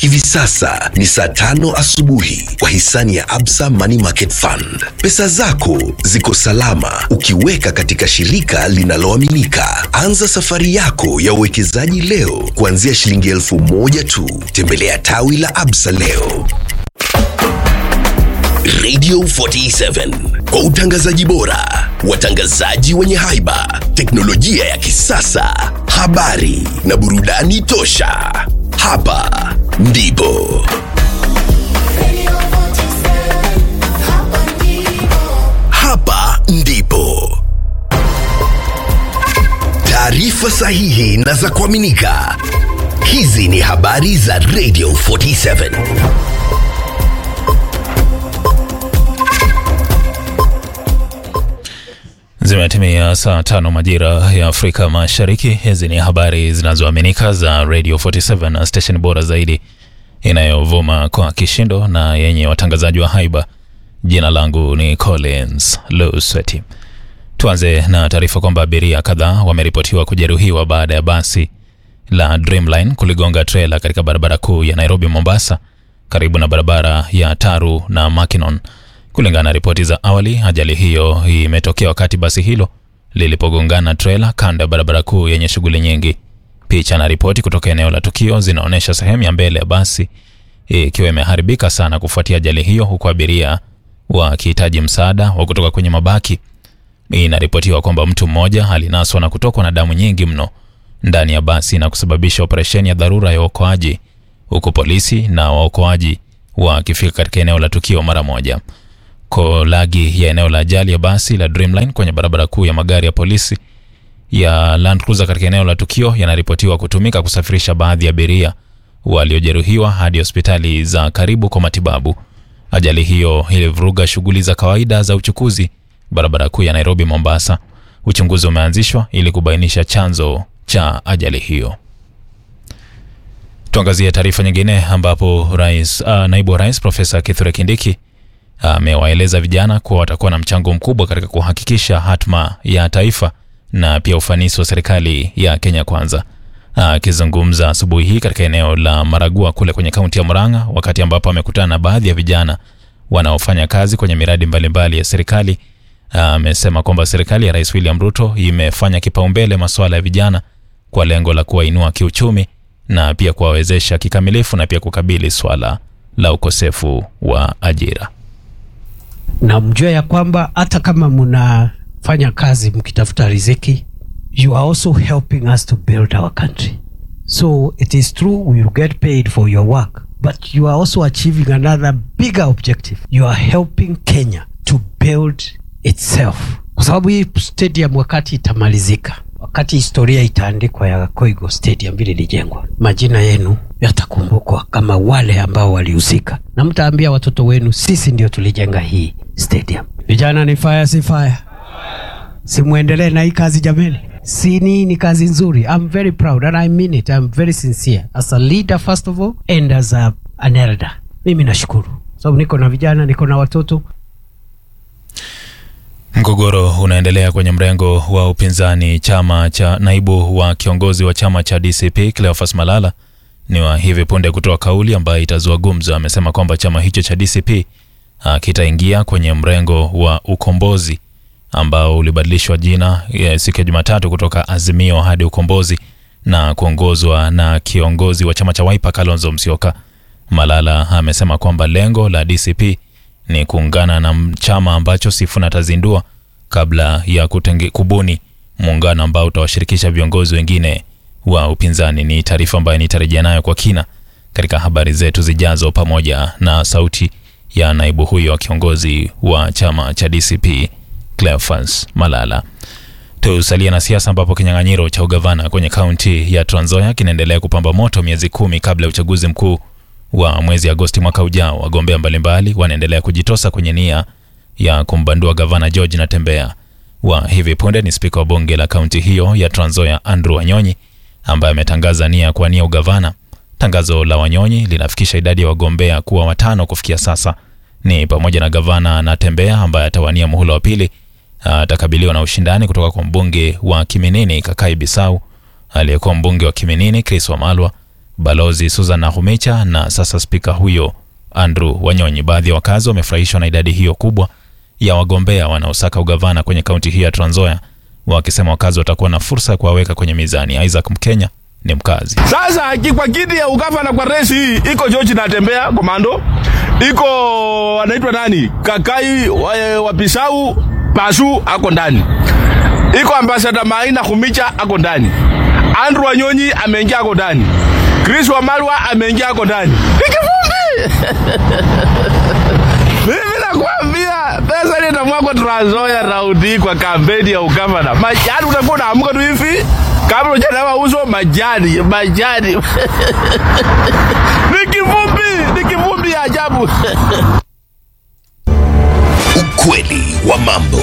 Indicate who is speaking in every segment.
Speaker 1: Hivi sasa ni saa tano asubuhi kwa hisani ya Absa Money Market Fund. Pesa zako ziko salama ukiweka katika shirika linaloaminika. Anza safari yako ya uwekezaji leo kuanzia shilingi elfu moja tu. Tembelea tawi la Absa leo. Radio 47 kwa utangazaji bora, watangazaji wenye haiba, teknolojia ya kisasa, habari na burudani tosha. Hapa ndipo hapa ndipo taarifa sahihi na za kuaminika. Hizi ni habari za Radio 47.
Speaker 2: Zimetimia saa tano majira ya Afrika Mashariki. Hizi ni habari zinazoaminika za Radio 47 na station bora zaidi inayovuma kwa kishindo na yenye watangazaji wa haiba. Jina langu ni Collins Lusweti. Tuanze na taarifa kwamba abiria kadhaa wameripotiwa kujeruhiwa baada ya basi la Dreamline kuligonga trela katika barabara kuu ya Nairobi Mombasa, karibu na barabara ya Taru na Makinon. Kulingana na ripoti za awali, ajali hiyo imetokea wakati basi hilo lilipogongana trela kando ya barabara kuu yenye shughuli nyingi. Picha na ripoti kutoka eneo la tukio zinaonyesha sehemu ya mbele ya basi ikiwa imeharibika sana kufuatia ajali hiyo, huku abiria wakihitaji msaada wa kutoka kwenye mabaki. Inaripotiwa kwamba mtu mmoja alinaswa na kutokwa na damu nyingi mno ndani ya basi na kusababisha operesheni ya dharura ya uokoaji, huku polisi na waokoaji wakifika katika eneo la tukio mara moja. Kolagi ya eneo la ajali ya basi la Dreamline kwenye barabara kuu ya magari ya polisi ya Land Cruiser katika eneo la tukio yanaripotiwa kutumika kusafirisha baadhi ya abiria waliojeruhiwa hadi hospitali za karibu kwa matibabu. Ajali hiyo ilivuruga shughuli za kawaida za uchukuzi barabara kuu ya Nairobi Mombasa. Uchunguzi umeanzishwa ili kubainisha chanzo cha ajali hiyo. Tuangazie taarifa nyingine ambapo rais, uh, naibu wa rais Profesa Kithure Kindiki amewaeleza vijana kuwa watakuwa na mchango mkubwa katika kuhakikisha hatma ya taifa na pia ufanisi wa serikali ya Kenya Kwanza. Akizungumza asubuhi hii katika eneo la Maragua kule kwenye kaunti ya Murang'a, wakati ambapo amekutana na baadhi ya vijana wanaofanya kazi kwenye miradi mbalimbali mbali ya serikali, amesema kwamba serikali ya Rais William Ruto imefanya kipaumbele masuala ya vijana kwa lengo la kuwainua kiuchumi na pia kuwawezesha kikamilifu na pia kukabili swala la ukosefu wa ajira
Speaker 3: na mjue ya kwamba hata kama mnafanya kazi mkitafuta riziki, you are also helping us to build our country. So it is true we will get paid for your work, but you are also achieving another bigger objective. You are helping Kenya to build itself, kwa sababu hii stadium wakati itamalizika, wakati historia itaandikwa ya Koigo Stadium vile ilijengwa, majina yenu yatakumbukwa kama wale ambao walihusika, na mtaambia watoto wenu, sisi ndio tulijenga hii stadium. Vijana, ni fire si fire? Simwendelee na hii kazi jameni, si ni ni kazi nzuri. I'm very proud and I mean it. I'm very sincere as a leader first of all and as a, an elder. Mimi nashukuru sababu niko na vijana, niko na watoto
Speaker 2: Mgogoro unaendelea kwenye mrengo wa upinzani. Chama cha naibu wa kiongozi wa chama cha DCP Cleophas Malala ni wa hivi punde kutoa kauli ambayo itazua gumzo. Amesema kwamba chama hicho cha DCP kitaingia kwenye mrengo wa ukombozi ambao ulibadilishwa jina siku ya Jumatatu kutoka Azimio hadi Ukombozi na kuongozwa na kiongozi wa chama cha Wiper Kalonzo Musyoka. Malala amesema kwamba lengo la DCP ni kuungana na chama ambacho Sifuna atazindua kabla ya kutenge, kubuni muungano ambao utawashirikisha viongozi wengine wa upinzani. Ni taarifa ambayo nitarejea nayo kwa kina katika habari zetu zijazo, pamoja na sauti ya naibu huyo wa kiongozi wa chama cha DCP Cleophas Malala. Tusalia na siasa ambapo kinyang'anyiro cha ugavana kwenye kaunti ya Trans Nzoia kinaendelea kupamba moto miezi kumi kabla ya uchaguzi mkuu wa mwezi Agosti mwaka ujao. Wagombea mbalimbali wanaendelea kujitosa kwenye nia ya kumbandua gavana George Natembeya. Wa hivi punde ni spika wa bunge la kaunti hiyo ya Trans Nzoia Andrew Wanyonyi ambaye ametangaza nia ya kuwania ugavana. Tangazo la Wanyonyi linafikisha idadi ya wagombea kuwa watano kufikia sasa, ni pamoja na gavana Natembeya ambaye atawania muhula wa pili. Atakabiliwa na ushindani kutoka kwa mbunge wa Kiminini Kakai Bisau, aliyekuwa mbunge wa Kiminini Chris Wamalwa, Balozi Susan Nakhumicha na sasa spika huyo Andrew Wanyonyi. Baadhi ya wakazi wamefurahishwa na idadi hiyo kubwa ya wagombea wanaosaka ugavana kwenye kaunti hii ya Trans Nzoia, wakisema wakazi watakuwa na fursa ya kuwaweka kwenye mizani. Isaac Mkenya ni mkazi.
Speaker 4: Sasa ki- kwa kiti ya ugavana kwa resi hii iko George natembea komando, iko anaitwa nani Kakai wa, wa Pisau Pasu ako ndani, iko ambasada Maina Khumicha ako ndani, Andrew Wanyonyi ameingia ako ndani, Chris Wamalwa ameingia ako ndani. Ni kivumbi mimi nakwambia pesa ile itamwagwa Trans Nzoia raundi kwa kampeni ya ugavana. Majani utakuwa unaamka tu hivi kabla hujanawa uso, majani majani ni kivumbi, ni kivumbi ya ajabu.
Speaker 1: Ukweli wa mambo.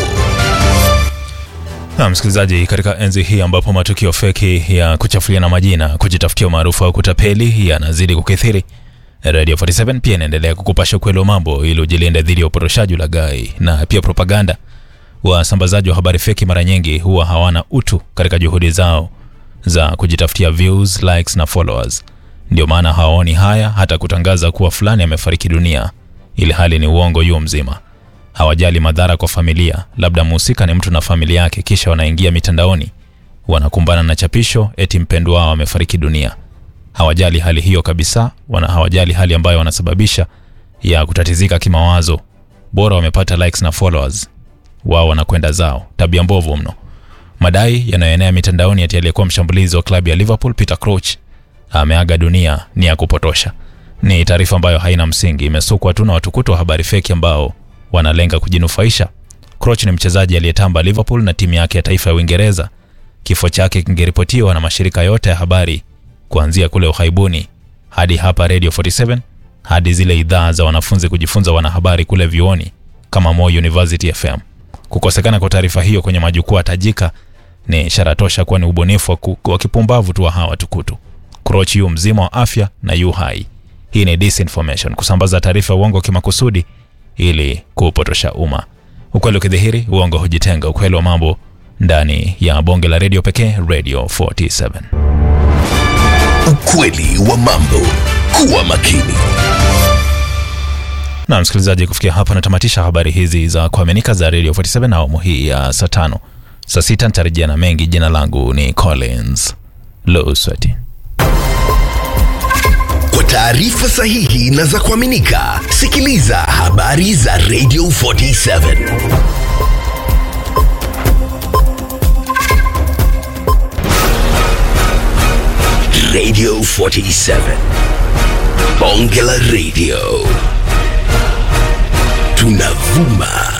Speaker 2: Na msikilizaji, katika enzi hii ambapo matukio feki ya kuchafuliana majina, kujitafutia umaarufu au kutapeli yanazidi kukithiri, Radio 47 pia inaendelea kukupasha ukweli wa mambo ili ujilinde dhidi ya upotoshaji, ulaghai na pia propaganda. Wasambazaji wa habari feki mara nyingi huwa hawana utu katika juhudi zao za kujitafutia views, likes na followers. Ndio maana hawaoni haya hata kutangaza kuwa fulani amefariki dunia, ili hali ni uongo yuo mzima hawajali madhara kwa familia, labda mhusika ni mtu na familia yake, kisha wanaingia mitandaoni wanakumbana na chapisho eti mpendwa wao amefariki dunia. Hawajali hali hiyo kabisa, wana hawajali hali ambayo wanasababisha ya kutatizika kimawazo. Bora wamepata likes na followers, wao wanakwenda zao. Tabia mbovu mno. Madai yanayoenea mitandaoni ati aliyekuwa mshambulizi wa klabu ya Liverpool Peter Crouch ameaga dunia ni ya kupotosha. Ni taarifa ambayo haina msingi, imesukwa tu na watukutu wa habari feki ambao wanalenga kujinufaisha. Crouch ni mchezaji aliyetamba Liverpool na timu yake ya taifa ya Uingereza. Kifo chake kingeripotiwa na mashirika yote ya habari kuanzia kule uhaibuni hadi hapa Radio 47 hadi zile idhaa za wanafunzi kujifunza wanahabari kule vyuoni kama Moi University FM. Kukosekana kwa taarifa hiyo kwenye majukwaa tajika ni ishara tosha kuwa ni ubunifu wa ku- wa kipumbavu tu wa hawa tukutu. Crouch yu mzima wa afya na yu hai. Hii ni disinformation, kusambaza taarifa ya uongo kimakusudi ili kupotosha umma. Ukweli ukidhihiri, uongo hujitenga. Ukweli wa mambo ndani ya bonge la redio pekee, Radio 47.
Speaker 1: Ukweli wa mambo. Kuwa makini.
Speaker 2: Na msikilizaji, kufikia hapa natamatisha habari hizi za kuaminika za Radio 47 na awamu hii ya saa tano. Saa sita nitarejea na mengi. Jina langu ni Collins Losweti.
Speaker 1: Kwa taarifa sahihi na za kuaminika, sikiliza habari za Radio 47. Radio 47. Bonge la Radio. Tunavuma